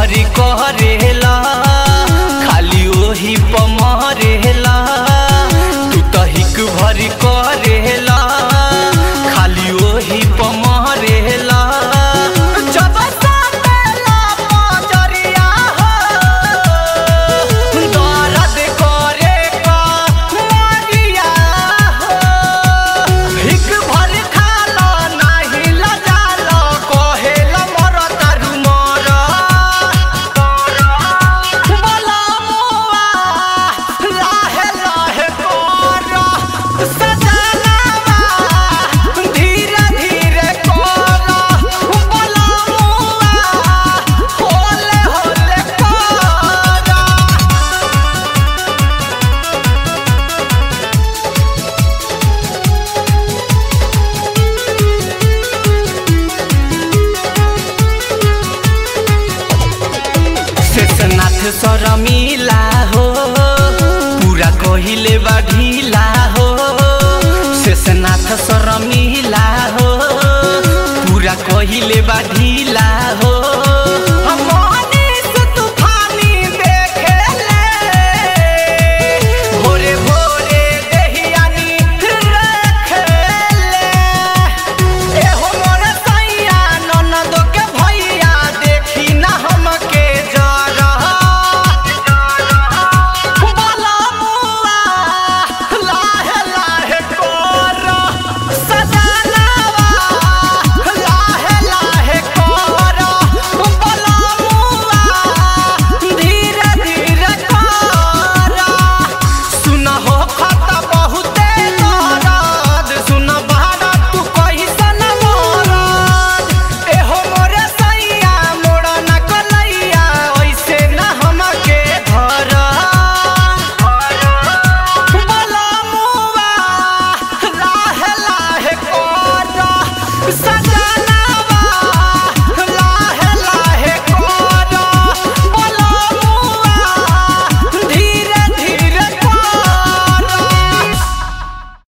भरी करेला खाली ओही पमरेला तू त हिक भरी करेला खाली ओही पमरेला जब साटेला पजरिया हो दर्द करे का मरिया हो हिक भर खाला नाही लजाला कहेला मर तारू मर बोला मुआ लाहे लाहे कर सजनावा धीरे धीरे कर बोला मुआ होले होले कर शेषनाथ सरमिला हो पूरा कहिले बा ढिला हो शेषनाथ सरमिला हो पूरा कहिले बा ढिला हो